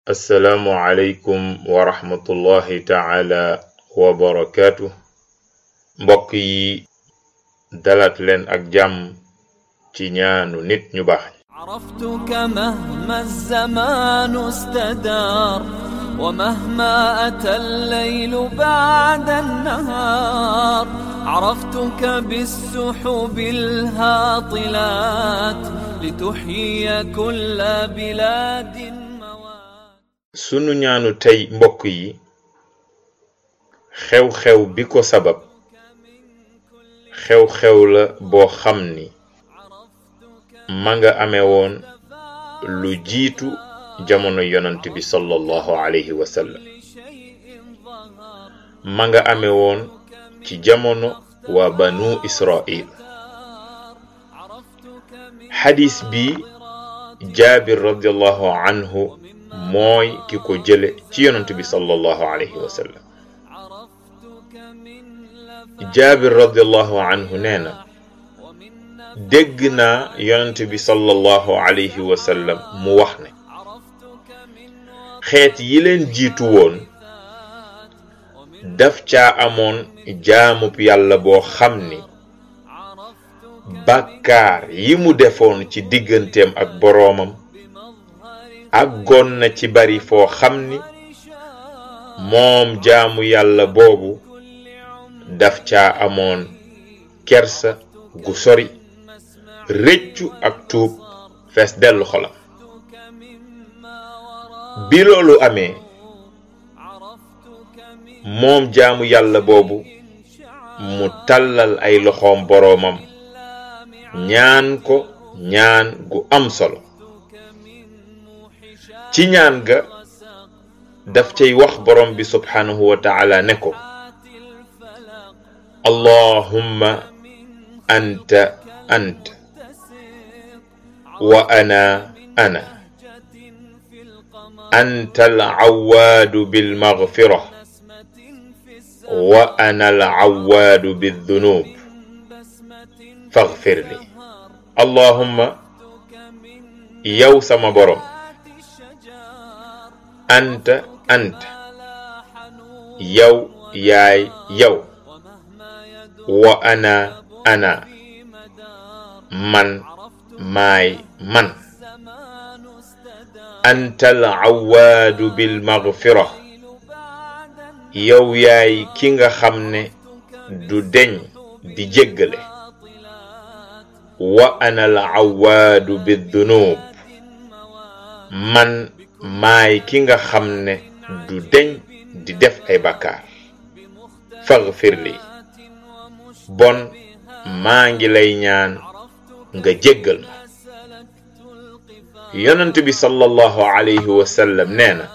assalaamu aleykum wa rahmatullahi taala wa barakaatu mbokk yi dalat leen ak jàmm ci ñaanu nit ñu baax عرفتك مهما الزمان استدار ومهما أتى الليل بعد النهار عرفتك بالسحب الهاطلات لتحيي كل بلاد موات sunu ñaanu tey mbokk yi xew-xew bi ko sabab xew-xew la boo xam ni ma nga amee woon lu jiitu jamono yonant bi sallallahu alayhi wa sallam ma nga amee woon ci jamono waa banu israil xadis bi jaabir radiallahu anhu mooy ki ko jële ci yonant bi sallallahu alayhi wa sallam jaabir radiallahu anhu nee na dégg naa yonent bi sallallahu alayhi wa sallam mu wax ne xeet yi leen jiitu woon daf caa amoon jaamub yàlla boo xam ni bàkkaar yi mu defoon ci digganteem ak boroomam àggoon na ci bari foo xam ni moom jaamu yàlla boobu daf caa amoon kersa gu sori rëccu ak tuub fees dellu xolam bi loolu amee moom jaamu yàlla boobu mu tàllal ay loxoom boroomam ñaan ko ñaan gu am solo ci ñaan ga daf cay wax borom bi subhanahu wa taala ne ko allahumma anta anta wa ana ana anta alcawaadu bilmagfira wa ana alcawaadu bildunub faghfir li allahumma yow sama borom anta anta yow yaay yow wa ana ana man maay man anta alcawaadu bilmagfira yow yaay ki nga xam ne du deñ di jéggale wa ana alcawaadu bildunub man maay ki nga xam ne du deñ di def ay bakkaar faghfir li bon maa ngi lay ñaan nga jéggal ma yonent bi sallallahu alayhi wa sallam nee na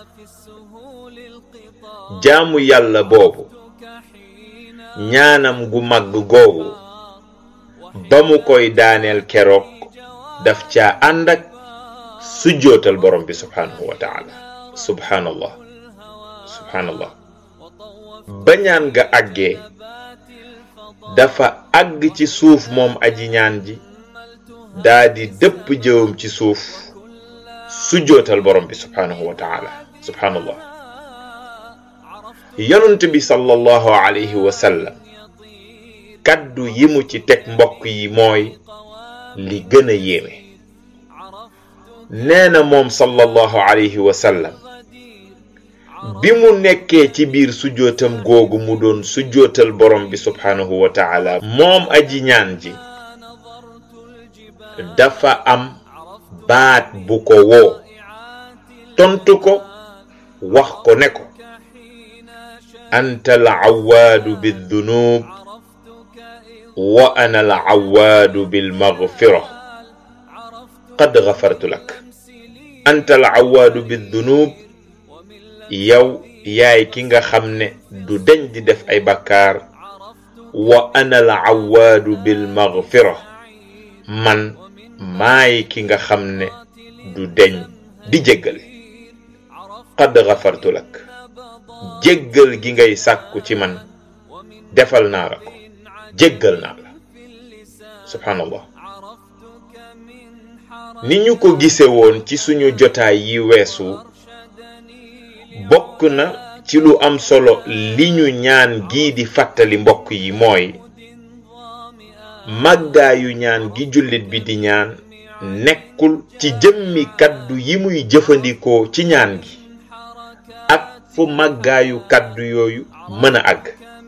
jaamu yàlla boobu ñaanam gu màgg googu ba mu koy daaneel keroog daf caa ànd ak sujjootal borom bi subhanahu wa taala subhanallah subhanallah ba ñaan ga àggee dafa àgg ci suuf moom aji ñaan ji daa di dëpp jëwam ci suuf sujjootal borom bi subhanahu wa taala subhanallah yonent bi sallallahu alayhi wa sallam kaddu yi mu ci teg mbokk yi mooy li gën a yéeme nee na moom sallallahu alayhi wa sallam bi mu nekkee ci biir sujjootam googu mu doon sujjootal borom bi subhanahu wa taala moom aji ñaan ji dafa am baat bu ko woo tontu ko wax ko ne ko anta alcawaadu bildunub wa ana alcawaadu bilmagfira qad gafartu lak anta alcawaadu bildunub yow yaay ki nga xam ne du deñ di def ay bakkaar wa ana alcawaadu bilmagfira man maay ki nga xam ne du deñ di jéggale qad gafartu lak jéggal gi ngay sàkku ci man defal naa la ko jéggal naa la subhanallah ni ñu ko gise woon ci suñu jotaay yi weesu bokk na ci lu am solo li ñu ñaan gii di fàttali mbokk yi mooy màggaayu ñaan gi jullit bi di ñaan nekkul ci jëmmi kaddu yi muy jëfandikoo ci ñaan gi ak fu màggaayu kaddu yooyu mën a àgg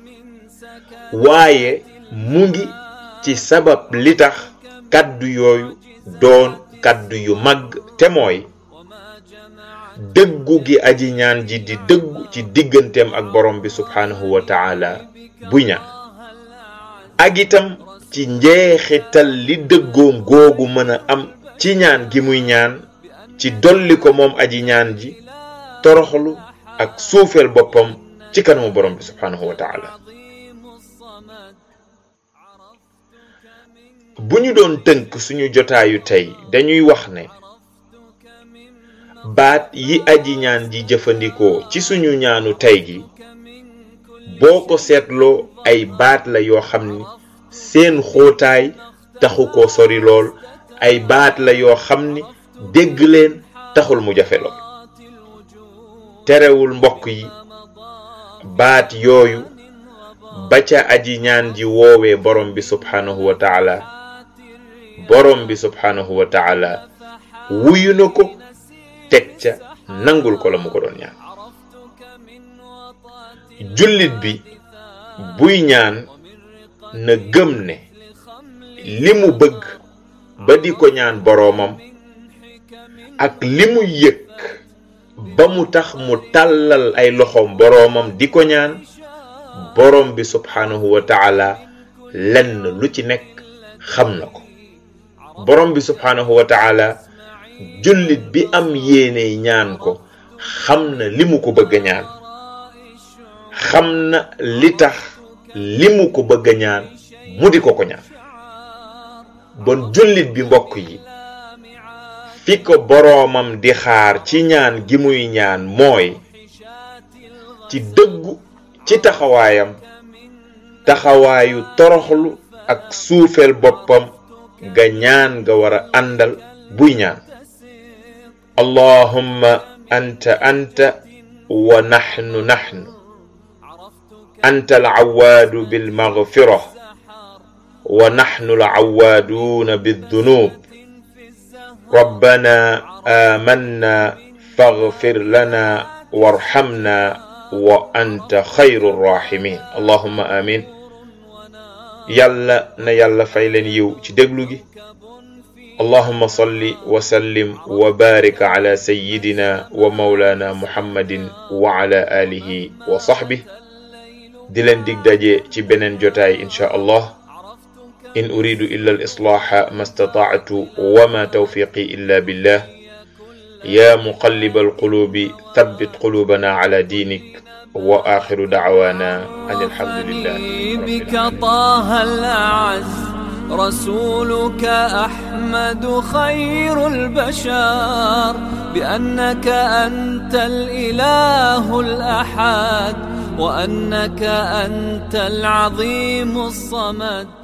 waaye mu ngi ci sabab li tax kaddu yooyu doon kaddu yu màgg te mooy dëggu gi aji ñaan ji di dëggu ci digganteem ak borom bi subhaanahu wa taala buy ñaan ak itam ci njeexital li dëggoom googu mën a am ci ñaan gi muy ñaan ci dolli ko moom aji ñaan ji toroxlu ak suufeel boppam ci kanamu borom bi subhaanahu wa taala bu ñu doon tënk suñu jotaayu tey dañuy wax ne baat yi aji ñaan ji jëfandikoo ci suñu ñaanu tey gi boo ko seetloo ay baat la yoo xam ni seen xóotaay taxu ko sori lool ay baat la yoo xam ni dégg leen taxul mu jafe lool terewul mbokk yi baat yooyu ba ca aji ñaan ji woowee borom bi subhaanahu wa taala borom bi subhaanahu wa taala wuyu na ko teg ca nangul ko la mu ko doon ñaan jullit bi buy ñaan na gëm ne li mu bëgg ba di ko ñaan boroomam ak li mu yëg ba mu tax mu tàllal ay loxoom boroomam di ko ñaan boroom bi subhaanahu wa taala lenn lu ci nekk xam na ko boroom bi subhaanahu wa taala jullit bi am yéene ñaan ko xam na li mu ko bëgg a ñaan xam na li tax li mu ko bëgg a ñaan mu di ko ko ñaan bon jullit bi mbokk yi fi ko boroomam di xaar ci ñaan gi muy ñaan mooy ci dëggu ci taxawaayam taxawaayu toroxlu ak suufeel boppam ga ñaan nga war a àndal buy ñaan allahumma anta anta wa naxnu naxnu anta alcawaadu bilmagfira wa naxnu alcawaaduuna bildunub ربنا آمنا فاغفر لنا وارحمنا وأنت خير الراحمين اللهم آمين يلا نيلا فايلن يو ci déglu gi اللهم صل وسلم وبارك على سيدنا ومولانا محمد وعلى آله وصحبه di leen dig daje ci beneen jotaay insha allah إن أريد إلا الإصلاح ما استطعت وما توفيقي إلا بالله يا مقلب القلوب ثبت قلوبنا على دينك وآخر دعوانا أن الحمد لله رب بك العالمين. طه الأعز رسولك أحمد خير البشر بأنك أنت الإله الأحد وأنك أنت العظيم الصمد